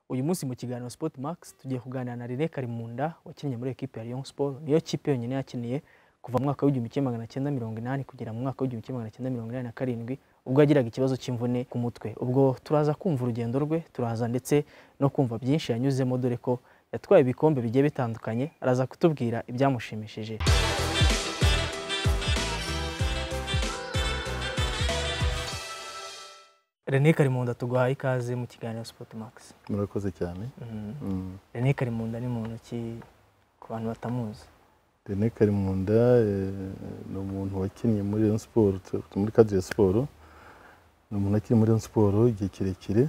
uyu munsi mu kiganiro Sport Max tugiye kuganira na Rene Karimunda wakinnye muri ekipe ya Rayon Sport niyo kipe yonyine yakiniye kuva mu mwaka w'igihumbi kimwe magana cyenda mirongo inani kugera mu mwaka w'igihumbi kimwe magana cyenda mirongo inani na karindwi ubwo yagiraga ikibazo cy'imvune ku mutwe ubwo turaza kumva urugendo rwe turaza ndetse no kumva byinshi yanyuzemo dore ko yatwaye ibikombe bigiye bitandukanye araza kutubwira ibyamushimishije René Karimunda tuguhaye ikaze mu kiganiro Sport Max murakoze cyane Mm. René Karimunda ni muntu ki ku bantu batamuzi René Karimunda eh, ni umuntu wakinnye muri Rayon Sport muri Cadre Sport ni umuntu wakinnye muri Rayon Sport igihe kirekire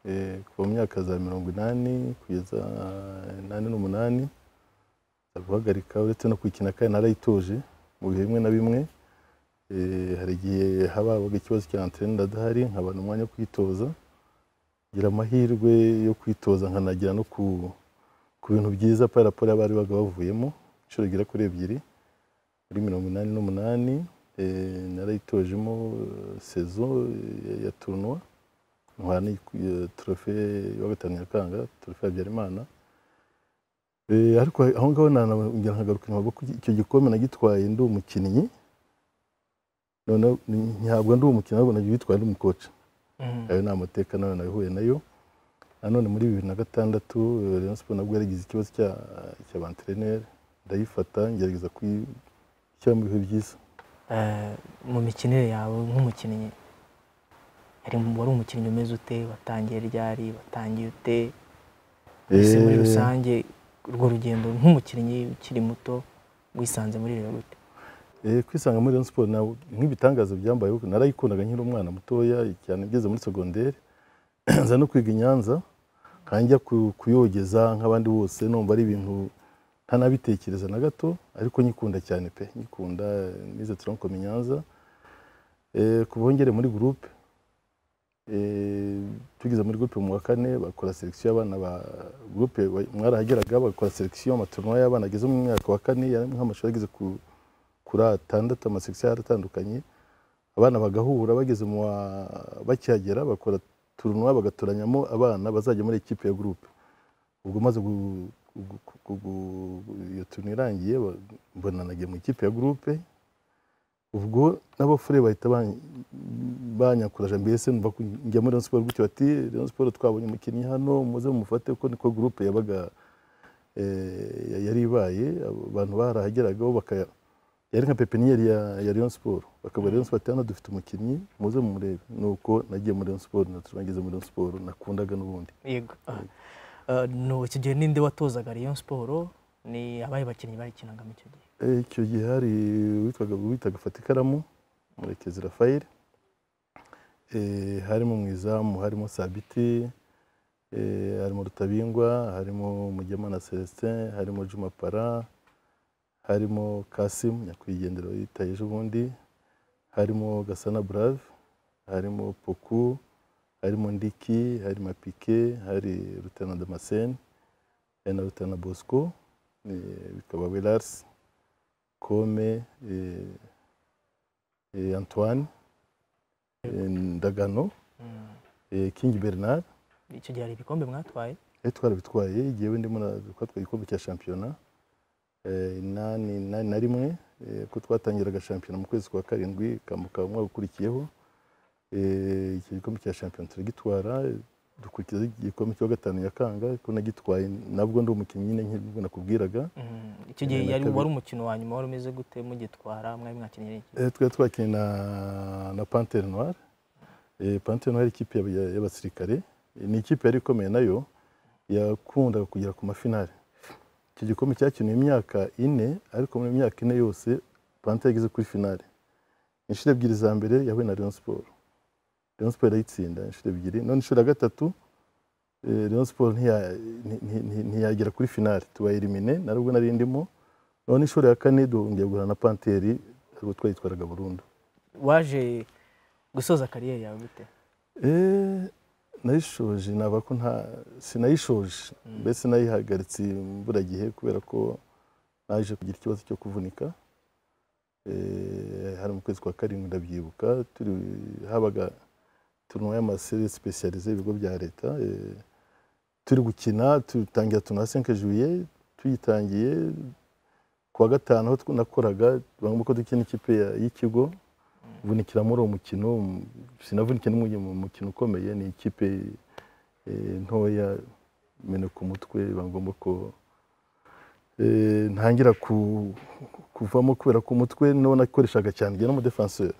eh, kuva mu myaka za mirongo inani kugeza inani n'umunani aza guhagarika uretse no kuyikina kandi narayitoje mu bihe bimwe na bimwe Eh, hari igihe haba habaga ikibazo cya antene adahari nkabona umwanya wo kwitoza ngira amahirwe yo kwitoza nkanagera no ku ku bintu byiza paraporo abari baga bavuyemo inshuro igera kuri ebyiri muri mirongo inani n'umunani eh, narayitojemo eh, sezo eh, ya- ya turunwa ntwara n'iyi- eh, trofe wa gatanu nyakanga trofe ya habyarimana Eh, ariko aho ngaho nana- ngira nkagaruka inyuma kuko icyo gikombe nagitwaye ndi umukinnyi noneho ni- ntabwo ndi umukinnyi ahubwo nagiye witwaye ndi umukoca Mhm. ayo ni amateka nayo nabihuye nayo nanone muri bibiri na gatandatu eh, Rayon Sport nabwo yaragize ikibazo cya- cy'abantereneri ndayifata ngerageza kuyishyira mu bihe byiza Eh, mu mikinire yawe nk'umukinnyi yari wari umukinnyi umeze ute watangiye ryari watangiye ute ese muri Eh, rusange urwo rugendo nk'umukinnyi ukiri muto wisanze muri rero gute eh, kwisanga muri Rayon Sport nawe nk'ibitangaza byambayeho narayikundaga nkiri umwana mutoya cyane ngeze muri segonderi nza no kwiga i Nyanza nkajya kuyogeza nk'abandi bose numva ari ibintu ntanabitekereza na gato ariko nyikunda cyane pe nyikunda eh, nize tronkom i Nyanza Eh, ku bongere muri groupe Eh, tugeze muri groupe mu wa kane bakora selection y'abana ba groupe wa- mwarahageraga bakora selection amatournoi y'abana ageze mu mwaka wa kane yari nk'amashuri ageze ku kuri atandatu amasekisiyo yaratandukanye abana bagahura bageze mu wa- bakihagera bakora turunwa bagatoranyamo abana bazajya muri ekipe ya gurupe ubwo maze gu- gu- gu- gu- gu- iyo turunwa irangiye ba- mbona nagiye mu ikipe ya gurupe ubwo n'abafure bahita ban- banyakuraje mbese numva ko njya muri Rayon Sport gutyo bati Rayon Sport twabonye umukinnyi hano muze mumufate kuko niko gurupe yabaga eh, yari ibaye abantu barahageragaho baka yari nka pepiniyeri ya, ya Rayon Sport bakaba Rayon Sport hano dufite umukinnyi muze mumurebe nuko nagiye muri Rayon Sport naturangeze muri Rayon Sport nakundaga n'ubundi yego Ah, no, icyo gihe ninde watozaga Rayon Sport ni abaye bakinnyi bayikinagamo icyo gihe Eh, icyo gihe hari witwaga witaga fata ikaramu murekezi Rafael eh, harimo mwizamu harimo Sabiti eh, harimo Rutabingwa harimo Mugemana Celestin harimo Juma Para harimo Kasim nyakwigendera yitaye ejo bundi harimo Gasana Brave harimo Poku harimo Ndiki harimo Pike hari Rutana Damascene hari na Rutana Bosco eh, bikaba Welars Kome eh, eh, Antoine eh, Ndagano Mm. eh, King Bernard icyo gihe hari ibikombe mwatwaye eh, twarabitwaye igihewe ndimo na- twatwaye igikombe cya shampiyona eh, inani inani na rimwe eh, ko twatangiraga shampiyona mu kwezi kwa karindwi kambuka umwaka ukurikiyeho eh, icyo gikombe cya shampiyona turagitwara eh, dukurikiza igikombe cya gatanu nyakanga ko nagitwaye nabwo ndi umukinnyi nyine nk'ubwo nakubwiraga Mm. icyo gihe Rimwe na yari kabiri. wari umukino wa nyuma wari umeze gute mugitwara mwari mwakinnye iki Eh, twari twakinnye na, na Panthère Noire. Eh, Panthère Noire ikipe y'aba- y'abasirikare. Eh, Ni ikipe yari ikomeye nayo yakundaga kugera ku mafinale. Icyo gikombe cyakinuye imyaka ine ariko muri imyaka ine yose Panthère yageze kuri finale. Inshuro ebyiri za mbere yahuye na Rayon Sport. Rayon Sport irayitsinda inshuro ebyiri. None inshuro ya gatatu eh, Rayon Sport ntiya- nti- nti- nti- ntiyagera kuri finale. Tubayelimine narubwo nari ndimo. None inshuro ya kane duhungiye guhura na Panthère ubwo twayitwaraga burundu waje gusoza kariyeri yawe gute Eh, nayishoje naba ko nta sinayishoje mbese nayihagaritse imburagihe kubera ko naje kugira ikibazo cyo kuvunika Eh, hari mu kwezi kwa karindwi ndabyibuka turi habaga turunwa y'amaseri sipesiyalize ibigo bya leta eh, turi gukina dutangira tuna senke juye tuyitangiye kuwa gatanu aho tw- nakoraga bangomba ko dukina ikipe ya- y'ikigo vunikira muri uwo mukino m- sinavunikira n'umwe mu mukino ukomeye ni ikipe eh, ntoya mene ku mutwe bangomba ko eh, ntangira ku- kuvamo kubera ko umutwe niwo nakoreshaga cyane njye n'umudefanseri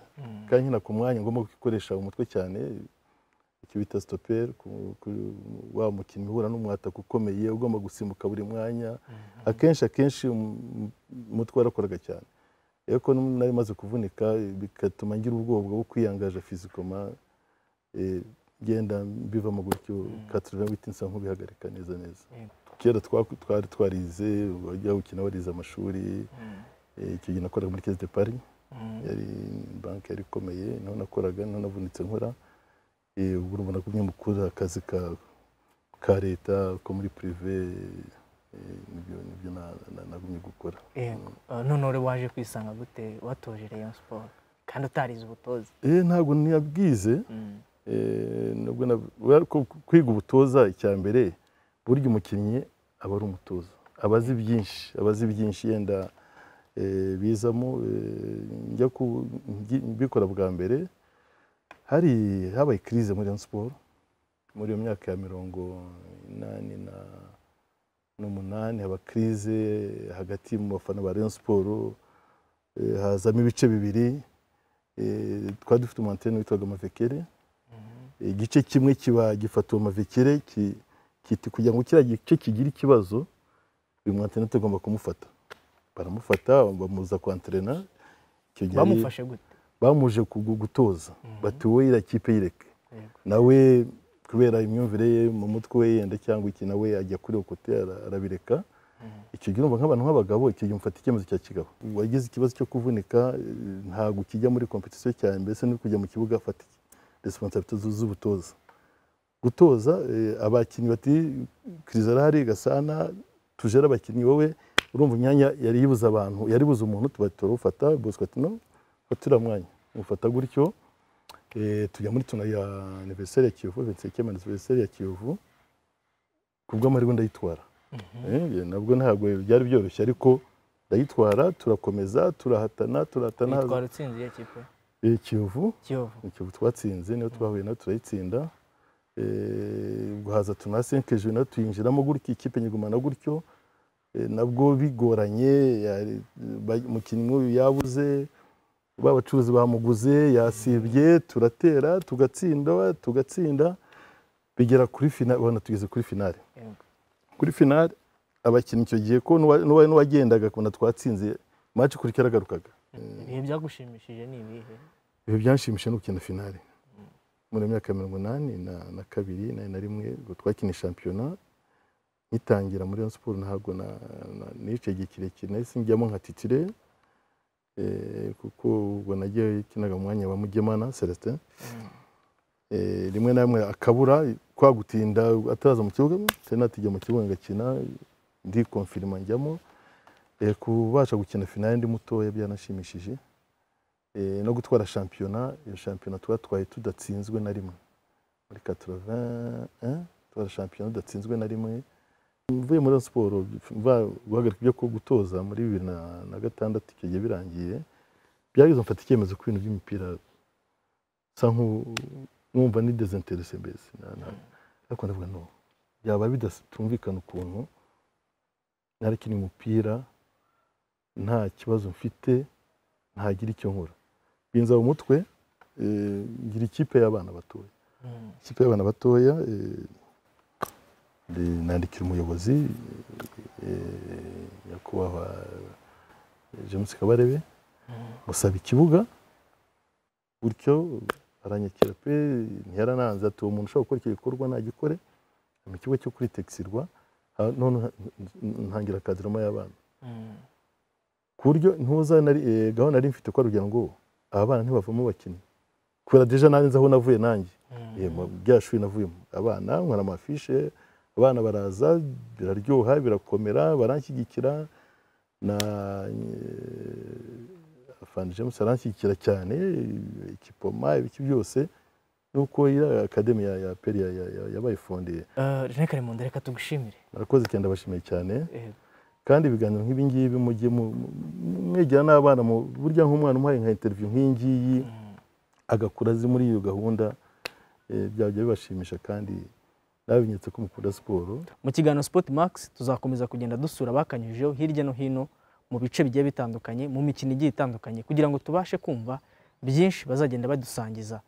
kandi nkina ku mwanya ngomba gukoresha umutwe cyane icyo bita stoperi ku- ku- wa mukinnyi uhura n'umwataka ukomeye ugomba gusimbuka buri mwanya akenshi akenshi um- umutwe warakoraga cyane rero ko nari maze kuvunika bigatuma ngira ubwoba bwo kwiyangaje fizikoma eh, ngenda mbivamo gutyo katurira witinsa nk'ubihagarika neza neza Yego. kera twa- twari twarize wajya gukina warize amashuri eh, icyo gihe nakoraga muri kese de pari yari banki yari ikomeye niho nakoraga niho navunitse nkora Eh, ubu urabona ko umwe mukuru akazi ka ka leta ko muri purive eh, nibyo nibyo na- na- nagumye gukora Yego. Eh, none uri waje kwisanga gute watoje Rayon Sport kandi utarize ubutozi Eh, ntabwo ntiyabwize Eh, nubwo na- kubera ko kwiga ubutoza icya mbere burya umukinnyi aba ari umutoza aba azi byinshi aba azi byinshi yenda eh, bizamo eh, njya ku- ngi- mbikora bwa mbere hari habaye crise muri Rayon Sport muri iyo myaka ya mirongo inani na n'umunani haba crise hagati mu bafana ba Rayon Sport eh, hazamo ibice bibiri eh, twari dufite umantene witwaga Mavekere igice kimwe kiba gifata uwo mavekere ki- kiti kugira ngo kiriya gice kigira ikibazo uyu mwantene tugomba kumufata baramufata bamuza kwantrena icyo gihe bamufashe gute bamuje kugu- gutoza bati wowe iriya kipe yireke Yego. nawe kubera imyumvire ye mu mutwe we yenda cyangwa iki nawe ajya kuri okote arabireka icyo gihe urumva nk'abantu nk'abagabo icyo gihe mufata icyemezo cya kigabo wagize ikibazo cyo kuvunika eh, ntabwo ukijya muri kompetisiyo cyane mbese no kujya mu kibuga afata resiponsabito z'ubutoza gutoza eh, abakinnyi bati kiriza arahari gasana tujere abakinnyi wowe urumva imyanya yari yibuze abantu yari buze umuntu tuba turawufata bosco ati no fata uriya mwanya mufata gutyo eh, tujya muri tuna ya aniveriseri ya kiyovu vinseke aniveriseri ya kiyovu ku bw'amahirwe ndayitwara Eh, nabwo ntabwo byari byoroshye ariko ndayitwara turakomeza turahatana turahatana Yitwara utsinze iyo kipe Eh, kiyovu Kiyovu ikivu twatsinze niyo twahuye nayo turayitsinda Eh, guhaza tunasenkeje nayo tuyinjiramo gutyo ikipe nyigumana gutyo Eh, nabwo bigoranye yari- ba- umukinnyi nk'uyu yabuze babacuruzi bamuguze yasibye turatera tugatsinda tugatsinda bigera kuri finale ubona tugeze kuri finale Yego. kuri finale abakinnyi icyo gihe ko n'uwa- n'uwa- n'uwagendaga kubona twatsinze maci kuri yaragarukaga ibihe byagushimishije ni ibihe ibihe byanshimishije ni ugukina finale muri myaka ya mirongo inani na, na kabiri na, na rimwe ubwo twakina shampiyona ngitangira muri Rayon Sport ntabwo na- na- niciye igihe kirekire nahise njyamo nka titire eh, kuko ubwo nagiye kinaga mu mwanya wa Mugemana Celestin eh, rimwe na rimwe akabura kwa gutinda ataraza mu kibuga se natijya mu kibuga ngakina ndi konfirima njyamo eh, kubasha gukina finale ndi mutoya byanashimishije eh, no gutwara shampiyona iyo shampiyona twatwaye tudatsinzwe na rimwe muri 81 twara shampiyona tudatsinzwe na rimwe mvuye muri Rayon siporo mva guhagarika ibyo ku- gutoza muri bibiri na- na gatandatu icyo gihe birangiye byageze mfata icyemezo ku bintu by'imipira sa nk'umva ni desinterese mbese na- na- ariko ndavuga no byaba bidatumvikana ukuntu narekina umupira nta kibazo mfite ntagira icyo nkora binza mu mutwe eh, ngira ikipe y'abana batoya Mm. ikipe y'abana batoya eh, ndi- nandikira umuyobozi eh, nyakubahwa james kabarebe musaba ikibuga gutyo aranyakira pe ntiyarananze ati uwo muntu ushobora gukora icyo gikorwa nagikore mu kigo cyo kuri tekisirwa ha- none ntangira kadiramo y'abana Mm. ku buryo ntuza nari eh, gahunda nari mfite ko ari kugira ngo aba bana ntibavamo abakinnyi kubera deja nanjye nzi aho navuye nanjye Mm. Eh, mu bya shuri navuyemo abana nkora amafishe abana baraza biraryoha birakomera baranshyigikira na eh, afande james aranshyigikira cyane eh, ikipoma ibiki byose nuko iriya akademi ya ya peri ya- ya- ya- yabaye fondeye Eh, René Karimunda reka tugushimire murakoze cyane ndabashimiye cyane Eh, kandi ibiganiro nk'ibi ngibi mujye mu- mu- mwegira n'abana mu burya nk'umwana umuhaye nka interiviyu nk'iyi ngiyi agakura azi muri iyo gahunda eh, byajya bibashimisha kandi nabinyetse ko mukunda siporo mu kiganiro Sport Max tuzakomeza kugenda dusura abakanyujijeho hirya no hino mu bice bigiye bitandukanye mu mikino igiye itandukanye kugira ngo tubashe kumva byinshi bazagenda badusangiza